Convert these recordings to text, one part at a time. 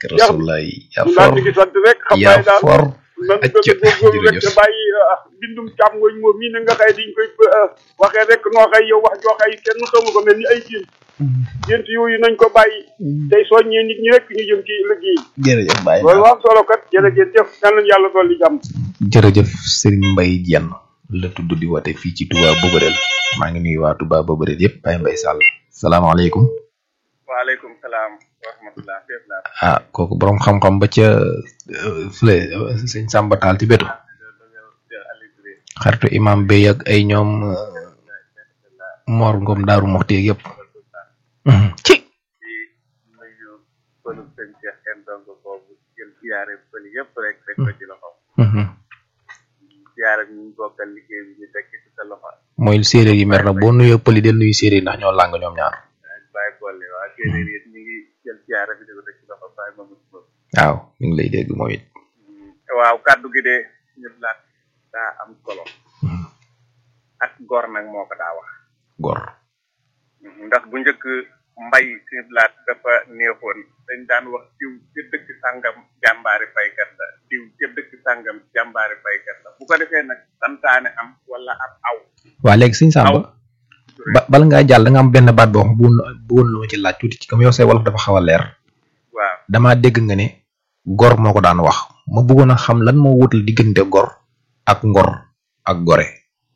rasulullah yaa ñu for ngi sant rek xam yaa naa daal for nan acca gën a góorgóorlu rek te jërëjëf bàyyi ah, bindum càmmooñ moom mii na nga xëy diñ koy ah, waxee rek noo xëy yow wax joo xëy kenn xamu ko mel ni ay gént gént yooyu nañ ko bàyyi tey soññee nit ñi rek ñu jëm ci liggéey jërëjëf bàyyi loolu naa am solo kat jërëjëf jëf yal nañu yàlla dolli jàmm jërëjëf Serigne Mbaye Diène la tudd di woote fii ci Touba Boborel maa ngi nuyu waa Touba Boborel yëpp Baye Mbaye Sall salaamaaleykum waaleykum salaam wa rahmatulah fépp laa ah kooku borom xam-xam ba ca euh, fële euh, sëñ Samba Tall ci betu xaritu imam Bey ak ay ñoom euh, Mor Ngom Daaru Moxti ak yëpp Mhm. ci di nuyu pëlu sëñ Cheikh kenn dong boobu jël siyaare pël yëpp rek rek ko ci loxo Mhm. siyaare ñu ñu bokkal liggéey bi ñu tekki ci sa loxo mooy séeréer yi mer na boo nuyoo pëli del nuyu séeréer yi ndax ñoo làng ñoom ñaar bàyyi boole waa séeréer yi ñu ngi jël siyaare bi di ko teg ci loxo bàyyi ma mus boobu waaw ñu ngi lay dégg moom it waaw kàddu gi de ñu laat daa am solo ak gor nag moo ko daa wax gor ndax bu njëkk mbay si laat dafa neexoon dañ daan wax diw ca dëkk sàngam jàmbaari baykat la diw ca dëkk sàngam jàmbaari baykat la bu ko defee nag santaane am wala ab aw waa léegi sëñ Samba ba bala ngaa jàll da nga am benn baat boo xam bu bu woon lu ma ci laaj tuuti ci comme yow say wolof dafa xaw a leer waaw damaa dégg nga ne gor moo ko daan wax ma bëggoon a xam lan moo wutal diggante gor ak ngor ak gore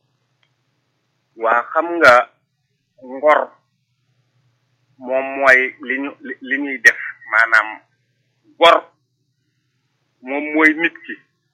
waa xam nga ngor moom mooy li ñu li li ñuy def maanaam gor moom mooy nit ki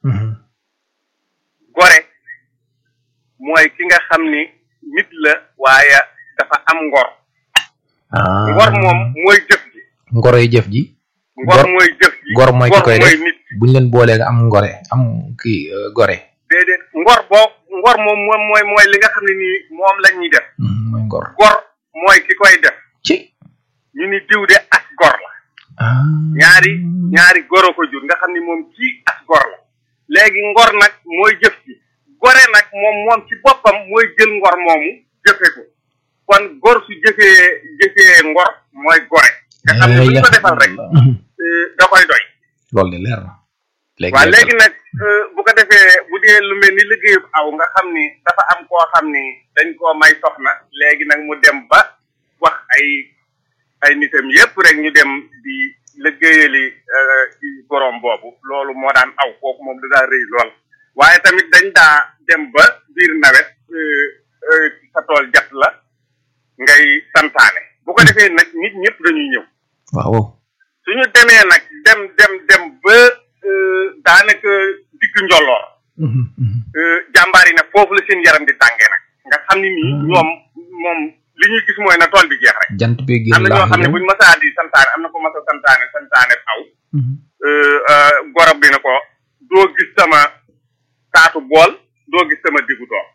gore mooy ki nga xam ni nit la waaye dafa am ngor ah ngor moom mooy jëf ji ngoroy jëf ji ngor Gor- mooy jëf ji gor mooy ki koy def nit buñ leen boolee nga am ngore am kii euh, gore déedéet ngor boo ngor moom moom mooy mooy li nga xam ne nii moom la ñuy def Mhm, mooy ngor gor mooy ki koy def ci ñu ni diw de as gor la ah ñaari ñaari goro ko jur nga xam ni moom kii as gor la léegi ngor nag mooy jëf ji gore nag moom moom ci boppam mooy jël ngor moomu jëfe ko kon gor su jëfee jëfee ngor mooy gore nga xam ne bu ñu ko defal rek Mhm. euh, da koy doy loolu de leer na léegi waaw leer na. léegi nag euh, bu ko defee bu dee lu mel ni liggéeyub aw nga xam ni dafa am koo xam ni dañ koo may soxna léegi nag mu dem ba wax ay ay nitam yépp rek ñu dem di liggéeyali euh, ci borom boobu loolu moo daan aw kooku moom da daa rëy lool waaye tamit dañ daa dem ba biir nawet euh, euh, sa tool jat la ngay santaane bu ko defee nag nit ñëpp dañuy ñëw waaw waaw suñu demee nag dem dem dem ba euh, daanaka digg njolloor Mhm, mhm. euh, jàmbaar yi nag foofu la seen yaram di tàngee nag nga xam ni nii ñoom moom li ñuy gis mooy na tool bi jeex rek jant bi am génn na ñoo laax xam ne yow. buñ masaa di santaane am na ko masa santaane santaane aw Mhm. euh, euh, gorob bi na ko doo gis sama taatu bool doo gis sama diggu tool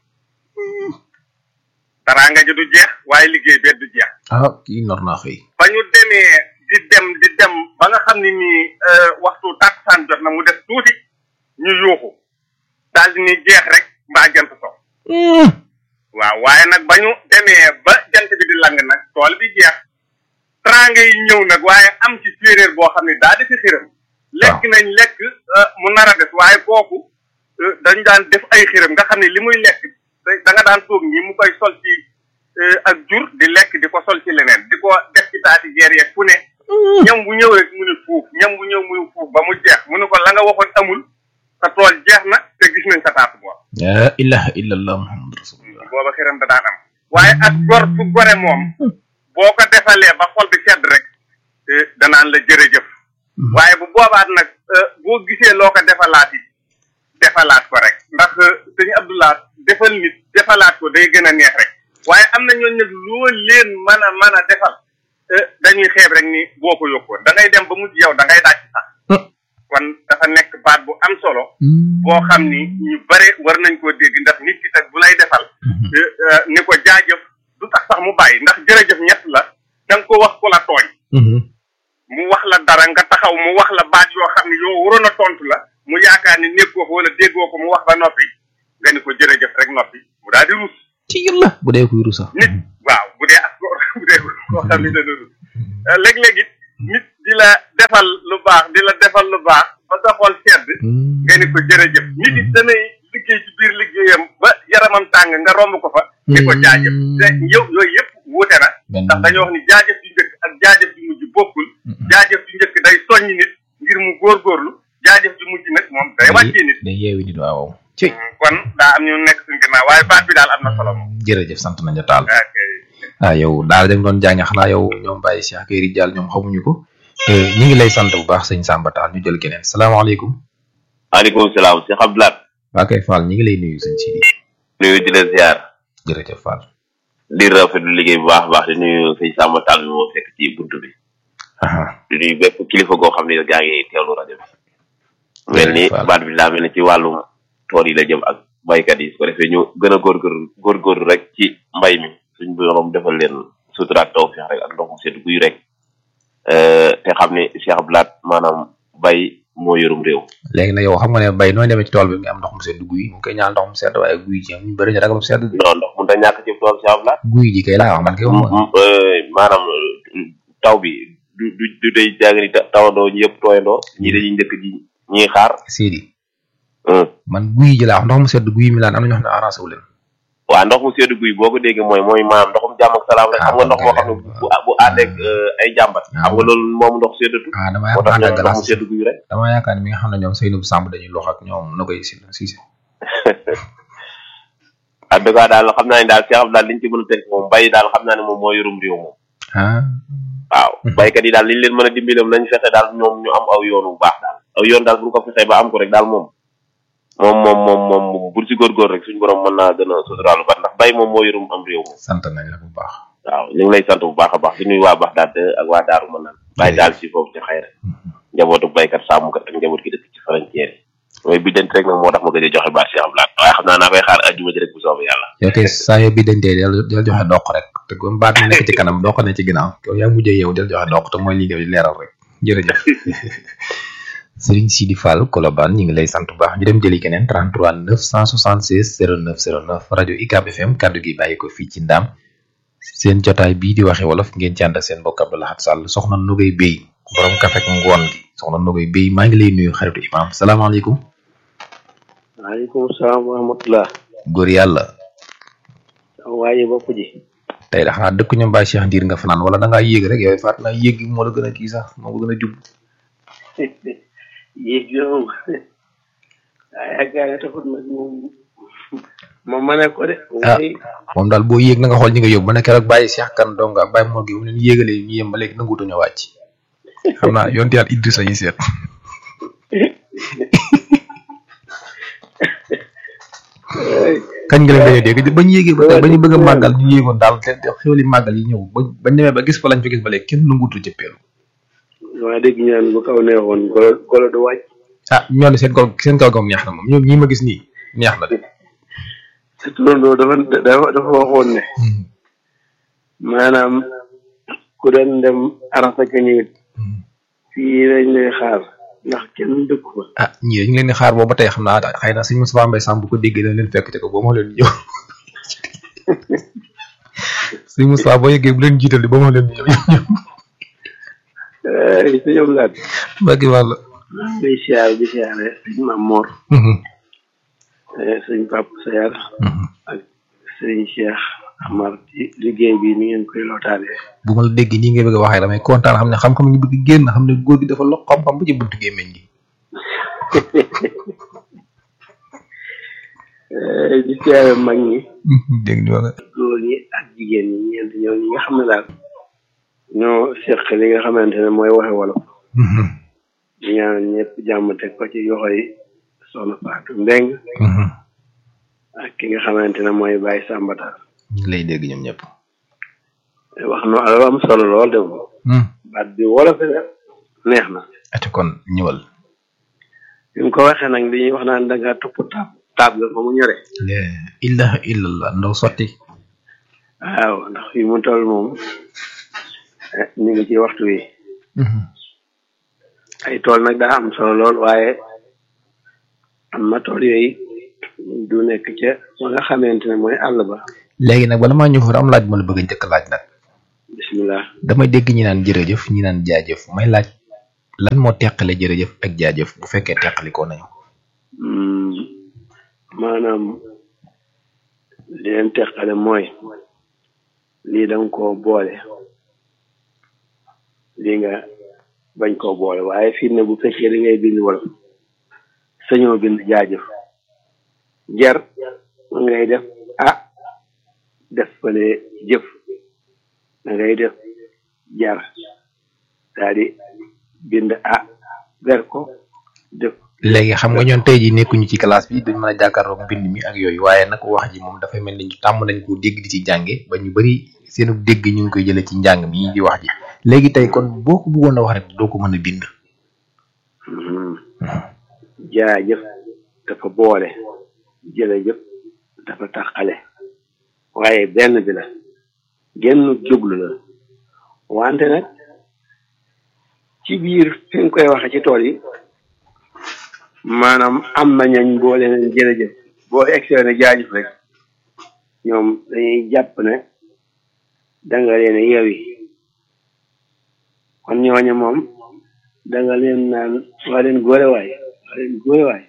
taraanga ji du jeex waaye liggéey bee du jeex ah kii nor naa xëy ba ñu demee di dem di dem ba nga xam ne nii euh, waxtu tàkkusaan jot na mu des tuuti ñu yuuxu daal di ni jeex rek mbaa jant so waaw waaye nag ba ñu demee ba jant bi di lang nag tool bi jeex teraanga yi ñëw nag waaye am ci séeréer boo xam ne daa defi xiram lekk nañ lekk euh, mu nar a des waaye kooku euh, dañ daan def ay xiram nga xam ne li muy lekk da- da nga daan toog ñi mu koy sol ci euh, ak jur di lekk di ko sol ci leneen di ko def ci taati geer yeeg fu ne ñam bu ñëw rek mu ne fuuf ñam bu ñëw mu ne fuuf ba mu jeex mu ne ko la nga waxoon amul sa tool jeex na te gis nañ sa taatu boor la ilaha illallah muhammad rasulullah booba xiram da daan am waaye ak gor su gore moom boo ko defalee ba xol bi sedd rek eh, danaan la jërëjëf waaye bu boobaat nag eh, boo gisee loo ko defalaat it defalaat ko rek ndax eh, sëñ Abdoulaat defal nit defalaat ko day gën a neex rek waaye am na ñooñu nag loo leen mën a mën a defal eh, dañuy xeeb rek ni boo ko yokkoon da ngay dem ba mujj yow da ngay dàcc sax kon dafa nekk baat bu am solo boo xam ni ñu bare war nañ koo dégg ndax nit ki tak bu lay defal eh, eh, ni ko jaajëf du tax sax mu bàyyi ndax jërëjëf ñett la da nga ko wax ku la tooñ mu wax la dara nga taxaw mu wax la baat yoo xam ne yow waroon a tontu la mu yaakaar ni nekkoo ko wala déggoo ko mu wax ba noppi nga ni ko jërëjëf rek noppi mu daal di rus ci yàlla bu dee kuy rusa nit waaw bu dee ak bu dee koo xam ne dana rus léeg-léeg it nit di la defal lu baax baax di la defal lu baax ba sa xol sedd nga ni ko jërëjëf nit it danay liggéey ci biir liggéeyam ba yaramam tàng nga romb ko fa di ko jaajëf te yow yooyu yëpp wuute na ndax dañoo wax ni jaajëf ju njëkk ak jaajëf ju mujj bokkul jaajëf ju njëkk day soññi nit ngir mu góorgóorlu jaajëf ju mujj nag moom day wàccee nit day yeewi nit waaw ci kon daa am ñu nekk suñ ginnaaw waaye baat bi daal am na solo moom jërëjëf sant nañu taal ok ah yow daal dañ doon jànge xanaa yow ñoom Baye Cheikh Kay Rijal ñoom xamuñu ko ñu ngi lay sant bu baax sëñ Samba Tall ñu jël keneen salaamaaleykum maaleykum salaam Cheikh Abdoulaye waa kay Fall ñu ngi lay nuyu sëñ Sidi nuyu di la ziar jërëjëf Fall di rafetlu liggéey bu baax a baax di nuyu sëñ Samba Tall mi moo fekk ci buntu bi aha di nuyu bépp kilifa goo xam ne gaa ngi teewlu rajo bi mel ni Waaw. baat bi daa mel ni ci wàllum tool yi la jëm ak baykat yi su ko defee ñu gën a góorgóorlu góorgóorlu rek ci mbay mi suñ borom defal leen sutura ak tawfeex rek ak ndox mu sedd guy rek Euh, te xam ne Cheikh Abdoulaye maanaam bay moo yorum réew léegi nag yow xam nga ne bay nooy demee ci tool bi nga am ndox mu sedd guy mu koy ñaan ndox mu sedd waaye guy ji ñu bëri ñu ragal mu sedd de. non ndox mun ta ñàkk ci tool Cheikh Abdoulaye guy ji kay laa wax man kay wax ma Mm, euh, maanaam euh, taw bi du du du day jàng ni ta- tawandoo ñi yëpp tooyandoo ñii dañuy njëkk ji ñiy xaar Sidi hum. man guy ji laa wax ndox mu sedd guy mi laan am na ñoo xam ne arrangé wu leen waa ndox mu seddu guy boo ko déggee mooy mooy maanaam ndoxum jàmm ak salaam rek xam nga ndox moo xam ne bu bu àndeeg ay jàmbat xam nga loolu moom ndox seddatu ah dama moo tax yaakaar ñoom ndox mu ne seddu guy rek dama yaakaar ne mi nga xam ne ñoom Seydou Samb dañuy lox ak ñoom na koy si si en tout cas daal xam naa ne daal Cheikh Abdoulaye liñ ci mën a tënk moom bay daal xam naa ne moom moo yorum réew moom ah waaw baykat yi daal liñ leen mën a dimbilam nañ fexe daal ñoom ñu am aw yoon bu baax daal aw yoon daal bu ñu ko fexee ba am ko rek daal moom moom moom moom moom bu ci góorgóor rek suñu borom mën naa gën a suturaalu ba ndax bay moom moo yorum am réew moom sant nañ la bu baax waaw ñu ngi lay sant bu baax a baax di nuyu waa baax daal ak waa daaru mën naan bàyyi daal si foofu ci xayra njabootu baykat sàmmkat ak njaboot gi dëkk ci frontière yi mooy bi dent rek nag moo tax ma gëj a joxe baat Cheikh Abdoulaye waaye xam naa naa koy xaar ajjuma ji rek bu soobee yàlla yow kay saa yoo bi dantee del del joxe doq rek te comme baat mi nekk ci kanam doq ne ci ginnaaw yow yaa mujjee yow del joxe doq te mooy li nga leeral rek jërëjëf Serigne Sidi Fall Colobane ñu ngi lay sant bu baax ñu dem jëli keneen 33 976 09 09 rajo UCAB FM kaddu gi bàyyi ko fii ci Ndam seen jotaay bii di waxe wolof ngeen ci ànd ak seen mbokk Abdou Lahad Sall soxna Nogay Bey borom kafe ak ngoon gi soxna Nogay Bey maa ngi lay nuyu xaritu imam salaamaaleykum waaleykum salaam wa rahmatulah. góor yàlla waaye bopp ji. tey da xanaa dëkk ñoom Baye Cheikh Ndiir nga fanaan wala da ngaa yéeg rek yow faat naa yéeg gi moo la gën a kii sax moo ko gën a jub yéeg gi moom waaye yaakaar ne taxut nag moom moom ma ne ko de. Ah. mooy moom daal boo yéeg na nga xool ñi nga yóbbu ba ne keroog Baye Cheikh kan dong ak Baye Mor gi bu leen yéegalee ñu yem ba léegi nanguutu ñu wàcc xam naa yonti yàlla Idrissa yi seet kañ nga leen gëj a dégg bañ yéegee ba tey ba ñu bëgg a màggal ñu yéegoon daal te te xéwali màggal yi ñëw ba bañ demee ba gis fa lañ fa gis ba léegi kenn nanguutu jëppeelu maa dégg ñu naan bu kaw neexoon golo golo du wàcc. ah ñoo ne seen kaw seen kaw gam neex na moom ñoom ñii ma gis nii neex na de sa turandoo dafa dafa dafa waxoon ne maanaam ku doon dem arasa ka ñëwit fii lañ lay xaar ndax kenn dëkk fa. ah ñii dañu leen di xaar boobu ba tey xam naa xëy na sëñ Moustapha Mbaye Samb bu ko déggee dana leen fekk te ko boo ma leen ñëw sëñ Moustapha boo yeggee bu leen jiital di ba ma leen ñëw ñëw ay sa ñoom laat bàggi wàll ngay siyaar di siyaare sëñ Maam Mor sëñ Papa Sayar ak sëñ Cheikh Amar ci liggéey bi ni ngeen koy lootaanee bu ma la dégg nii nga bëgg a waxee damay kontaan xam ne xam-xam ngi bëgg génn xam ne góor gi dafa lox xam-xam ba ci buntu gémmeñ gi Eh, di siyaare mag ñi dégg nga nga góor ñi ak jigéen ñi ñeent ñoo ñi nga xam ne daal ñoo seq li nga xamante ne mooy waxe wolof di ñaan ñëpp jàmm teg ko ci yoxoy soxna Fatou Mbeng ak ki nga xamante ne mooy Baye Sambata ñu ngi lay dégg ñoom ñëpp wax no lu am solo lool de moom baat bi wolof la neex na ati kon ñëwal bi mu ko waxee nag dañuy wax naan da nga topp taab taab ga ba mu ñore la ilaha illallah ndaw sotti waaw ndax fi mu toll moom eh, ñu ngi ci waxtu wi ay tool nag daa am solo lool waaye am na tool yooyu du nekk ca ba nga xamante ne mooy àll ba léegi nag bala maa ñëw fa am laaj ma la bëgg a njëkk laaj nag bismillah damay dégg ñi naan jërëjëf ñi naan jaajëf may laaj lan moo teqale jërëjëf ak jaajëf bu fekkee teqalikoo nañu Hmm, maanaam li leen teqale mooy lii danga koo boole lii nga bañ koo boole waaye fii ne bu fekkee da ngay bind wala sañoo bind jaajëf jar ngay def ah def fale jëf da ngay def jar daal di bind ah ber ko def léegi xam nga ñoon tey ji nekkuñu ci classe bi duñ mën a jàkkaarloog mbind mi ak yooyu waaye nag wax ji moom dafay mel ni ñu tàmm nañ ko dégg di ci jànge ba ñu bari seenu dégg ñu ngi koy jëlee ci njàng mi di wax ji léegi tey kon boo ko bëggoon a wax rek doo ko mën a bind Mhm. jaajëf dafa boole jërëjëf dafa taxale waaye benn bi la genn jublu la wante nag ci biir fi nga koy waxe ci tool yi maanaam am na ñañ boole nañ jërëjëf boo exee ne jaajëf rek ñoom dañuy jàpp ne danga leen yewi kon ñooñu moom danga leen naan waa leen góore waay waa leen góore waay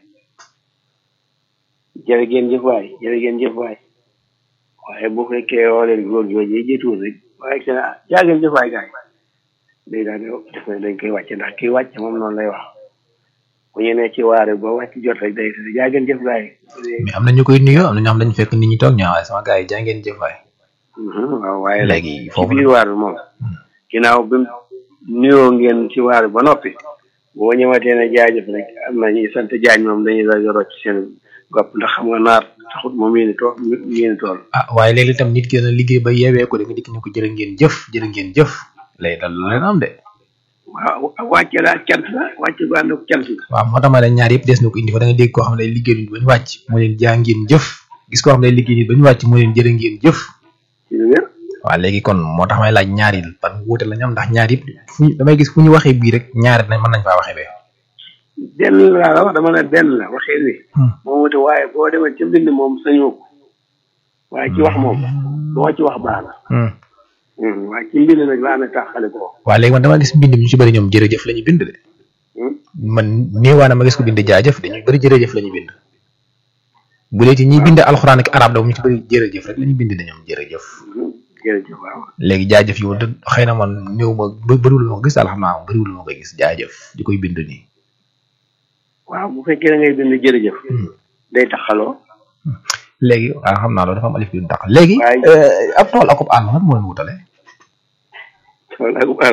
jërë ngeen jëf waay jërë ngeen jëf waay waaye bu fekkee woo leen góor jooju yi jiituwul rek waaye ci na jaa ngeen jëf waay gaay day daal di def ne dañ koy wàcce ndax kii wàcc moom noonu lay wax bu ñu ne ci waare ba wàcc jot rek day te jaa ngeen jëf gaay mais am na ñu koy nuyoo am na ñoo xam dañu fekk nit ñi toog ñu waaye sama gars yi jaa ngeen jëf waay waaw waaye nag léegi ci foofu biir waar bi moom ginnaaw bi mu nuyoo ngeen ci waar bi ba noppi boo ñëwatee ne jaajëf rek am na ñuy sant jaañ moom dañuy daal di rocc seen gopp ndax xam nga naar taxut moom yéen tool yéen tool ah waaye léegi itam nit ki dana liggéey ba yeewee ko da nga dikk ne ko jërë ngeen jëf jërë ngeen jëf lay dal lu leen am de waaw wàcce la cant la wàcce gu ànd ak cant la waaw moo tax ma ne ñaar yëpp des na ko indi fa da nga dégg koo xam ne day liggéey nit ba ñu wàcc mu leen jaa ngeen jëf gis koo xam ne day liggéey nit ba ñu wàcc mu leen jërë ngeen jëf ci lu wér waaw léegi kon moo tax may laaj ñaar yi ban wuute la ñu am ndax ñaar yëpp fu ñu damay gis fu ñu waxee bii rek ñaari nañ mën nañ faa waxee bee benn laa la wax dama ne benn la waxee wi moom wute waaye boo demee ci mbind moom sañoo ko waaye ci wax moom boo ci wax baax na Hmm, waaye ci mbind nag laa ne taxale ko waaw léegi man dama gis mbind mi ñu ci bëri ñoom jërëjëf la ñu bind de Hmm? man néewaana ma gis ko bind jaajëf dañuy bëri jërëjëf la ñu bind bu dee ci ñi bind alxuraan ak arab da ñu ci bëri jërëjëf rek la ñu bind de ñoom jërëjëf Hmm, jërëjëf waaw léegi jaajëf yow de xëy na man néew ma bë bëriwul ma ko gis daal xam naa bëriwul ma ko gis jaajëf di koy bind nii waaw bu fekkee da ngay bind jërëjëf day taxaloo léegi waaw xam naa loolu dafa am alif bi du tax léegi Waaye- euh, ab tool akub àll lan moo leen wutale tool ak àll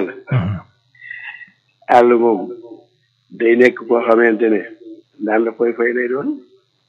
àll moom day nekk koo xamante ne daan la koy fay lay doon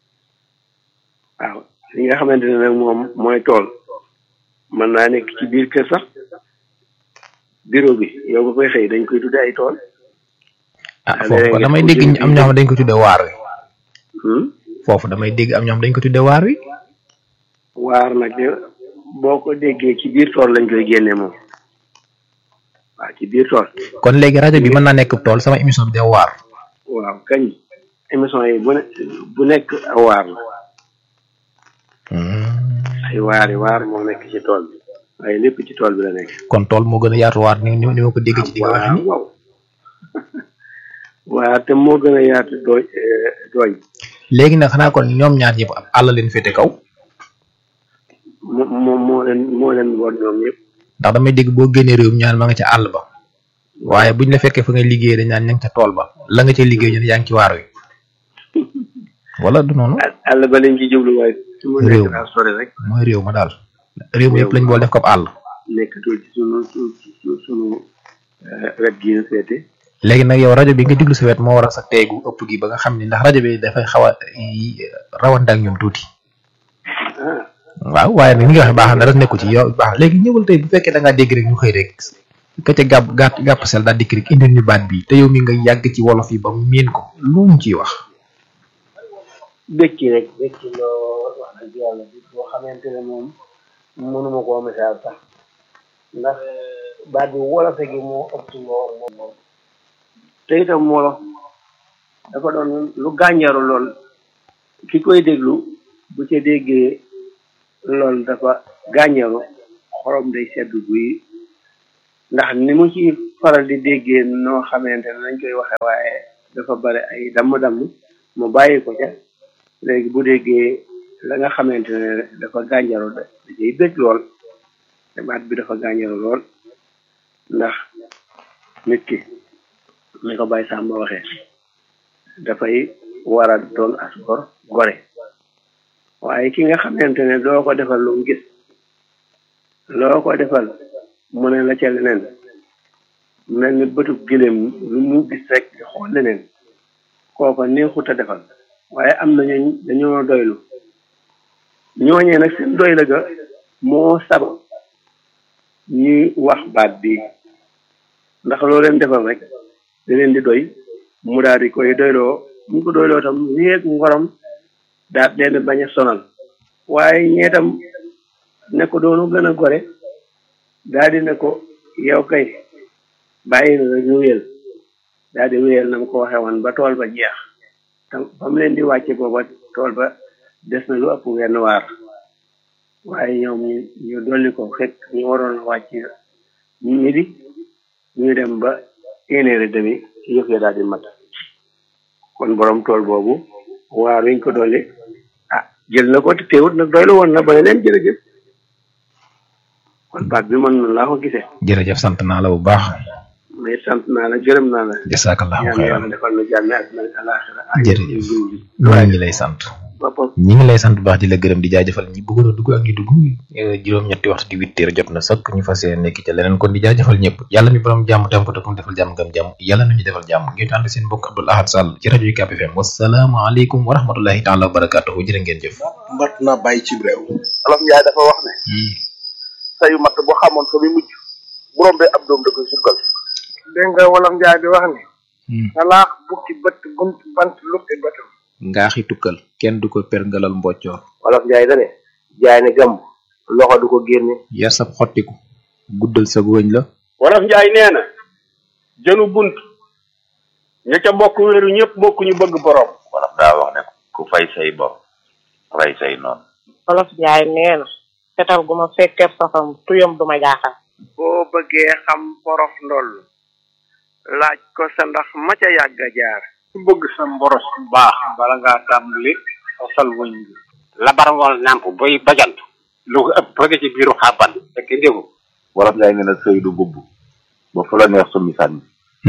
waaw li nga xamante ne nag moom mooy tool mën naa nekk ci biir kër sax bureau bi yow ba koy xëy dañ koy tudde ay tool ah Ah, foofu léegi damay nga dégg tuddee am ñoo xam dañ ko tuddee waar wi Hmm? foofu damay dégg am ñoo xam dañ ko tuddee waar wi waar nag de boo ko déggee ci biir tool lañ koy génnee moom waaw ci biir tool kon léegi rajo bi mën naa nekk tool sama émission bi de waar waaw kañ émission yi bu ne bu nekk aw waar la ay waari waar moo nekk ci tool bi waaye lépp ci tool bi la nekk kon tool moo gën a yaatu waar ni ni ni ma ko dégg ci di nga waxe ni waaw waaw te moo gën a yaatu dooñ dooñ léegi nag xanaa kon ñoom ñaar ñëpp ab àll leen féete kaw mo moom moo leen moo leen woon ñoom ñëpp ndax damay dégg boo génnee réew mi ñaan ma nga ca àll ba waaye buñ la fekkee fa ngay liggéey dañ naan ña nga ca tool ba la nga ca liggéey ñu ne yaa ngi ci waar wi wala du noonu àll àll ba lañ ci jublu waaye su ma Réew nekk mi. daal sori rek mooy réew ma daal réew mi yëpp lañ bool def ko ab àll nekkatul ci sunu su su sunu eh, wet gi ñu seete léegi nag yow rajo bi nga diglu sa wet moo waral sa teegu ëpp gi ba nga xam ni ndax rajo bi dafay xaw a yi- rawante ak ñoom tuuti ah waaw waaye nag ni nga waxee baax na dara nekku ci yow baax na léegi ñëwal tey bu fekkee da ngaa dégg rek ñu xëy rek ka ca gàpp gàtt gàpp sel daal dikk rek indil ñu baat bi te yow mi nga yàgg ci wolof yi ba miin ko lu mu ciy wax bëkki rek bëkki lool wax dëgg yàlla bi boo xamante ne moom mënuma koo misaal sax ndax baat bi wolofe gi moo ëpp loo moom moom te itam wolof dafa doon lu gànjaru lool ki koy déglu bu ca déggee lool dafa gànjaru xorom day sedd guy ndax ni mu ci faral di déggee noo xamante ne nañ koy waxe waaye dafa bari ay damm-damm mu bàyyi ko ca léegi bu déggee la nga xamante ne dafa gànjaru da da ciy bëgg lool te baat bi dafa gànjaru lool ndax nit ki ni ko Baye Samba waxee dafay war a doon as gor gore waaye ki nga xamante ne doo ko defal lu mu gis loo ko defal mu ne la ca leneen mel ni bëtub gileem lu mu gis rek di xool leneen kooko neexut a defal waaye am na ñooñ dañoo doylu ñooñee nag seen doy la ga moo sabab ñuy wax baat bi ndax loo leen defal rek da leen di doy mu daal di koy doyloo mu ko doyloo tam wéeg ngorom daat leen bañ a sonal waaye ñee tam ne ko doonu gën a gore daal di ne ko yow kay bàyyi na rek ñu wéyal daal di wéyal na mu ko waxee woon ba tool ba jeex tam ba mu leen di wàcce booba tool ba des na lu ëpp wenn waar waaye ñoom ñu ñu dolli ko fekk ñu waroon a wàcc midi ñu dem ba une heure et demi yëf ya daal di mat kon borom tool boobu waar wiñ ko dolli ah jël na ko te teewut nag doylu woon na ba ne leen jërëjëf kon baat bi man noonu laa ko gisee jërëjëf sant naa la bu baax mais sant naa la gërëm naa la jasakallahu ñaan xayran yàlla defal na jàmme ak na alaxira Jërëjëf. ñoo ngi lay sant boppam ñi ngi lay sant bu baax di la gërëm di jaajëfal ñi bëggoon a dugg ak ñi dugg eh, juróom-ñetti waxtu di huit heures jot na sëkk ñu fas yéene nekk ca leneen kon di jaajëfal ñëpp yàlla mi borom jàmm tam ko te kum defal jàmm ngam jàmm yàlla nañu defal jàmm ngeen ànd seen mbokk Abdoul Ahad Sall ci rajo UCAB FM wasalaamaaleykum wa rahmatullahi taala wa barakatuhu jërë ngeen jëf mbat na bàyyi ci réew olof njaay dafa wax ne sayu matt bu xamoon fa muy mujj bu rombee ab doom da koy sukkal dégg nga wolof njaay di wax ni talaax bukki bët bunt bant lukki bëtam ngaaxi tukkal kenn du ko perngalal mboccoor wolof njaay da ne jaay ne gàmm loxo du ko génne yar sab xottiku guddal sa wëñ la wolof njaay nee na jënu bunt ña ca bokk wéeru ñëpp bokk ñu bëgg borom wala daa wax ne ku fay say bor rey say noonu Wolof Njaay nee na fetal gu ma fekkee safam tuyam du ma jaaxal boo bëggee xam porof ndoll laaj ko sa ndax ma ca yàgg a jaar ku bëgg sa mboros bu baax bala ngaa tàmbali fasal wëñ bi labar ngoon nàmp boy bajant lu ko ëpp bëgg ci biiru xàbban fekk déggu wolof ngay ne na sëy du bubb ba fu la neex summi sànni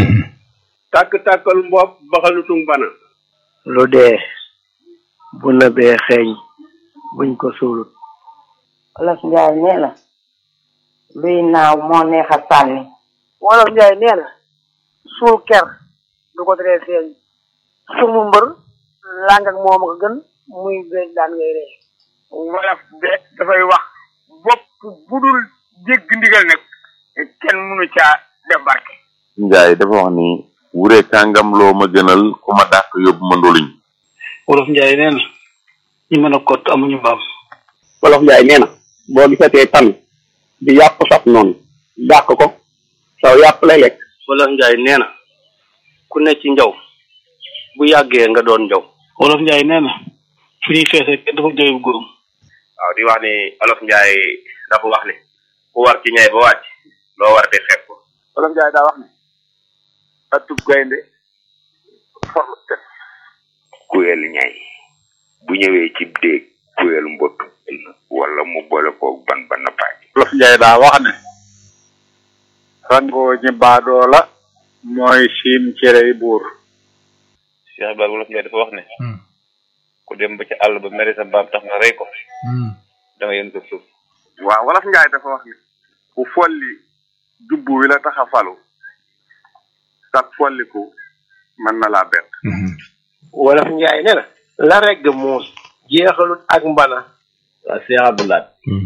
tàkk-tàkkal mbopp baxalutung bana lu dee bu nëbee xeeñ buñ ko suulut Wolof Njaay nee na luy naaw moo neex a sànni wolof njaay nee na suul ker du ko teree feeñ sumu mbër làng ak moom a ko gën muy béy daan ngay ree wolof de dafay wax bopp bu dul dégg ndigal nag kenn mënu caa def barke njaay dafa wax ni wure kàngam loo ma gënal ku ma dàq yóbbu ma ndoluñ wolof njaay nee na ñi mën a kott amuñu mbaam wolof njaay nee na boo gisatee tan di yàpp saf noonu dàq ko saw yàpp lay lekk wolof njaay nee na ku ne ci njaw bu yàggee nga doon njaw wolof njaay nee na fu ñuy feese kenn dafa jooyu góorum waaw di wax ni olof njaay dafa wax ni ku war ci ñay ba wàcc loo war di xeeb ko wolof njaay daa wax ne atub gaynde forlu tet kuyel ñay bu ñëwee ci déeg kuyel mbott wala mu boole koog ban ban na paaj wolof njaay daa wax ne rangoo ñi baadoo la mooy siim cerey buur Cheikh Ibrahima wolof njaay dafa wax ne ku dem ba ci àll ba mere sa mbaam tax nga rey ko da nga yën ko suuf waaw wolof njaay dafa wax ne ku folli jubbu wi la tax a falu sat folliku mën na laa bett wolof njaay nee na la regg muus jeexalut ak mbana waa Cheikh Abdoulaye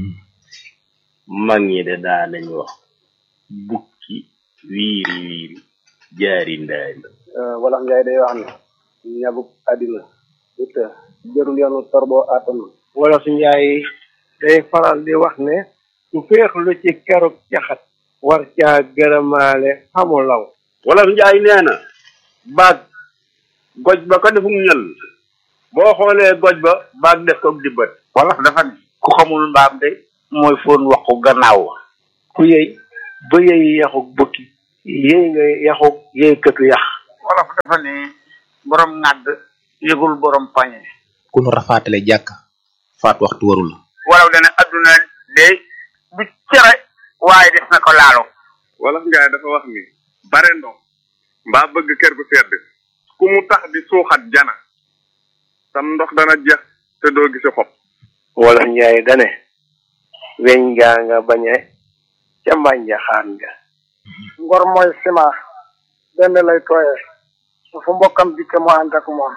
mag ñi de daa nañ wax bukki wiiri wiiri jaari ndaari wolof njaay day wax ne ñabuk àddina it jërul yoonu torboo àttanu wolof njaay day faral di wax ne su féexlu ci keruk caxat war caa gërëmaale xamu law wolof njaay nee na baag goj ba ko defum ñël boo xoolee goj ba baag def ko dibbat wolof dafa ne ku xamul mbaam de mooy foon waxu gannaaw wa ku yëy ba yëy yaxuk bukki yéy nga yaxu yéy këtu yax wolof dafa ni borom ŋàdd yëgul borom pañe ku nu rafaatale jàkk faat waxtu warul wolof dana adduna de du cere waaye def na ko laalo wolof njaay dafa wax ni bare ndox mbaa bëgg kër gu sedd ku mu tax di suuxat jana sam ndox dana jeex te doo gisi xob wolof njaay dane weñ gaa nga bañe ca mbànja xaan nga ngor mooy ciment benn lay tooyee su fu mbokkam dikke mu ànd ak moom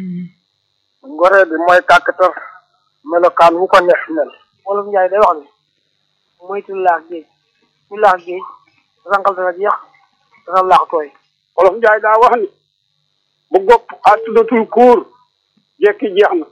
ngoree bi mooy kàkkatar melokaan wu ko neex mel wolof njaay day wax ni moytu laax géej ku laax géej rangal dana jeex dana laax tooy wolof njaay daa wax ni bu gopp àttudatul kuur jekki jeex na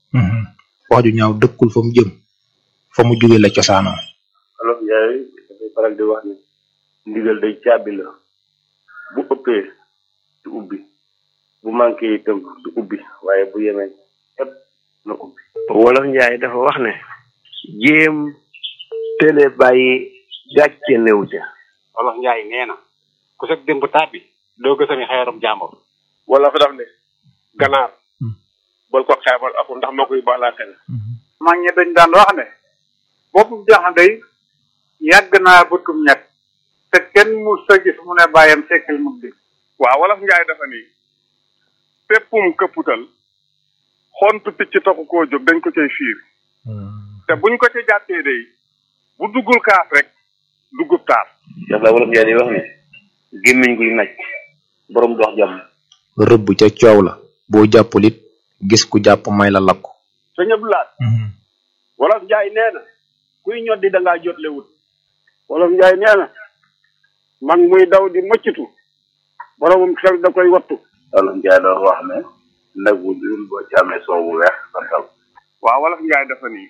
wax ju ñaaw dëkkul fa mu jëm fa mu jóge la cosaanoo olof njaay dafay faral di wax ni ndigal day caabi la bu ëppee du ubbi bu manqué itam du ubbi waaye bu yemee ëpp na ubbi wolof njaay dafa wax ne jéem télé bàyyi gàcce néew ca wolof njaay nee na ku sag démb tàbbi doo gësami xeerum jàmbur wala fa daf ne ganaar bal ko xeebal aku ndax moo koy baalaa xel mag ñi dañ daan wax ne boppu jaxande yi yàgg naa bëtum ñett te kenn mu sa gis mu ne bàyyam sekkil mu di waaw wolof njaay dafa ni péppum këpputal xontu picc taxu koo jóg dañ ko cay fiir te buñ ko ca jàppee day bu duggul kaas rek duggub taas daf la wolof njaay di wax ni gémmiñ guy naj borom dox jàmm rëbb ca coow la boo jàppul it gis ku jàpp may la lakku sëñ Abdoulaye wolof njaay nee na kuy ñoddi da ngaa jotle wut wolof njaay nee na mag muy daw di mëccitu boromum xel da koy wattu wolof njaay dafa wax ne nag wu dul boo ci amee soow bu weex santal waaw wolof njaay dafa ni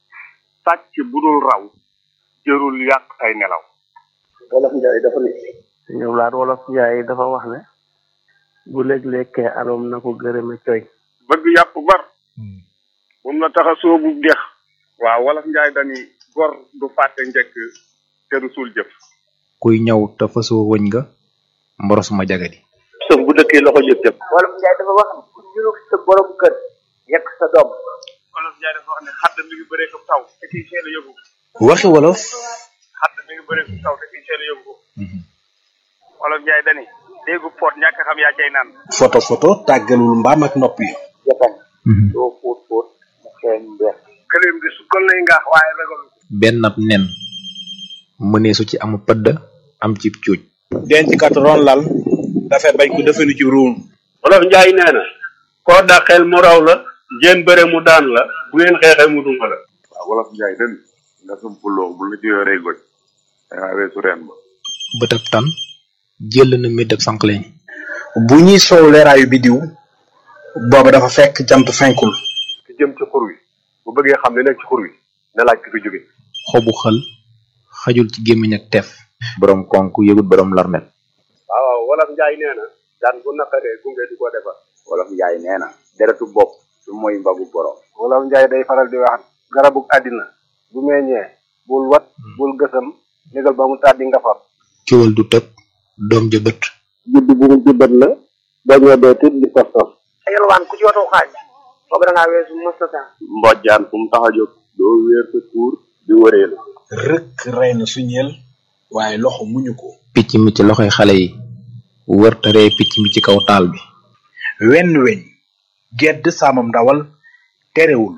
sàcc bu dul raw jërul yàq ay nelaw wolof njaay dafa ne ñoom laat wolof njaay dafa wax ne bu léeg-lekkee aroom na ko gërëme coy bëgg yàpp bar moom la tax a soobu dex waaw wolof njaay dani gor du fàtte njëkk te du suul jëf kuy ñëw te fasoo wëñ nga mboros ma jagadi sëf bu dëkkee loxo jëf jëf wolof njaay dafa wax ne ku ñurug sa borom kër yekk sa doom wolof njaay dafa wax ne xadd mi ngi bëree ko taw te kiy seel a yëgu ko waxi wolof xadd mi ngi bëree ko taw te kiy seel a yëgu ko wolof njaay dani déggu poot ñàkk xam yaa cay naan photo photo tàggalul mbaam ak nopp yi jatan doo fóot fóot mu xeeñ mbeex këleem di su kon lay ngaax waaye ragal benn ab nen mëneesu ci amu pëdd am ci cuuj denc kat ron lal dafay bañ ko defenu ci ruum wolof njaay nee na koo dàqeel mu raw la ngeen bëre mu daan la bu ngeen xeexee mu duma la waaw wolof njaay den nga sum puloo bu la ci yoree goj dangaa weesu reen ba bëtab tan jël na mi def sànqleñ bu ñuy soow leeraayu bidiw booba dafa fekk jant fenkul ki jëm ci xur wi bu bëggee xam li nekk ci xur wi na laaj ki fi jóge xobu xël xajul ci gémmiñ ak teef borom konk yëgut borom larmet waaw waaw wolof njaay nee na daan bu naqaree gunge di ko defar wolof njaay nee na deretu bopp du mooy mbagu borom wolof njaay day faral di wax garabug àddina bu meññee bul wat bul gësam négal ba mu tàddi nga far ciwal du tëb doom ja bët judd bu mu juddat la dañoo dee tit di sos sos yelwaan ku ci watu xaaj foog da ngaa weesu mustata mbojjaan fu mu tax a jóg doo wéer sa kuur di wëree la rëkk rey na suñeel waaye loxo muñu ko picc mi ci loxoy xale yi wër taree picc mi ci kaw taal bi wenn weñ gedd saamam ndawal terewul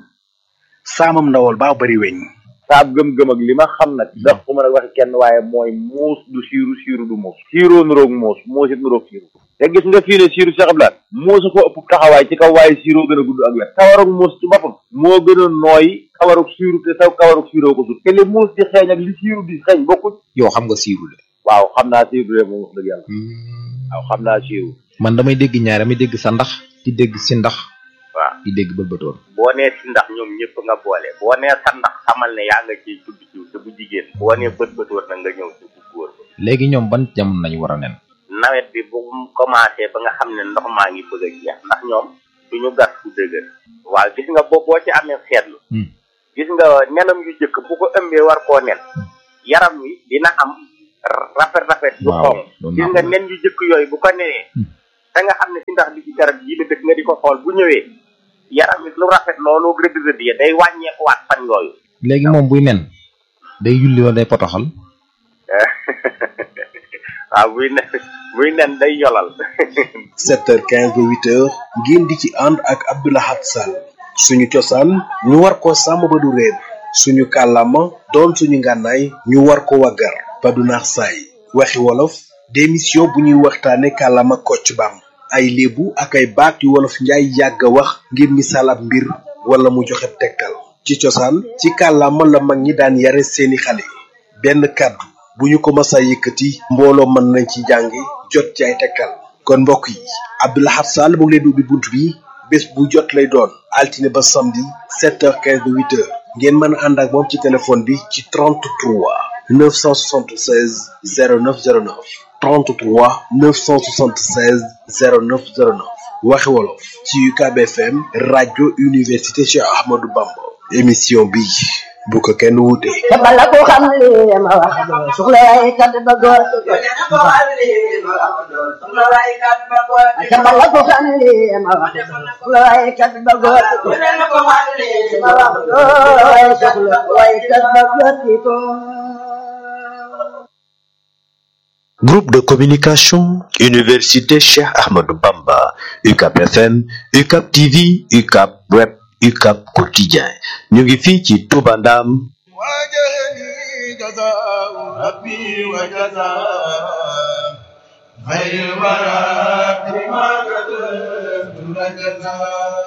saamam ndawal baa bari weñ saab gëm-gëm ak li ma xam nag ndax ku mën a waxi kenn waaye mooy muus du siiru siiru du muus siiroo nuroog muus muus it nuroog siiru te gis nga fii ne siiru Cheikh Abdoulaye muusa ko ëpp taxawaay ci kaw waaye siiroo gën a gudd ak wet kawarug muus ci boppam moo gën a nooy kawarug siiru te saw kawarug siiroo ko sut te li muus di xeeñ ak li siiru di xeeñ bokkuñ yow xam nga siiru de waaw xam naa siiru de moom wax dëgg yàlla waaw xam naa siiru man damay dégg ñaar damay dégg sa ndax di dégg si ndax waaw di dégg bëlbëtoon boo nee si ndax ñoom ñëpp nga boole boo nee sa ndax xamal ne yaa nga ciy tudd ci te bu jigéen boo nee bët bët war na nga ñëw ci bu góor ba léegi ñoom ban jamono lañu war a nen nawet bi bu mu commencé ba nga xam ne ndox maa ngi bëgg a jeex ndax ñoom duñu gas fu dëgër waaw gis nga boo boo ci amee seetlu gis nga nenam yu jëkk bu ko ëmbee war koo nen yaram wi dina am rafet rafet yu waaw xonq doon gis naa nga ko nen yu jëkk yooyu bu ko nenee da nga xam ne si ndax bi ci garab yi la dëkk nga di ko xool bu ñëwee yaram it lu rafet loolu rëdd rëdd ya day wàññeekuwaat fan yooyu léegi moom buy nen day yulli wala day potoxal waaw buy nen buy nen day yolal 7h15 ba 8h ngeen di ci ànd ak Abdoulahat Sall suñu cosaan ñu war ko sàmm ba du réer suñu kàllaama doon suñu ngànnaay ñu war ko waggar ba du naax saay waxi wolof démission bu ñuy waxtaane kàllaama kocc bam ay léebu ak ay baat yu wolof njaay yàgg a wax ngir misaal ab mbir wala mu joxe tegtal ci cosaan ci kàllaama la mag ñi daan yare seeni xale benn kàddu bu ñu ko masa yëkkati mbooloo mën nañ ci jàngi jot ci ay tegtal kon mbokk yi Abdoulahat Sall mu ngi leen di ubbi bunt bi bés bu jot lay doon altine ba samedi 7h15 ba 8h ngeen mën a ànd ak moom ci téléphone bi ci 33 976 0909 33 976 0909 waxi wolof ci UCAB FM rajo université Cheikh Ahmadou Bamba émission bi bu ko kenn wuute. te bala ko xam li ma wax doo soxla waaye kat ba góor te bala ko xam li ma wax doo soxla waaye kat ba góor ma wax doo soxla waaye kat ba góor ko Groupe de communication, Université Cheikh Ahmadou Bamba, UCAP FM, UCAP TV, UCAP Web, UCAP Quotidien. ñu ngi fii ci Touba Ndam. جزاء ربي وجزاء خير الورى بما كتبت لك جزاء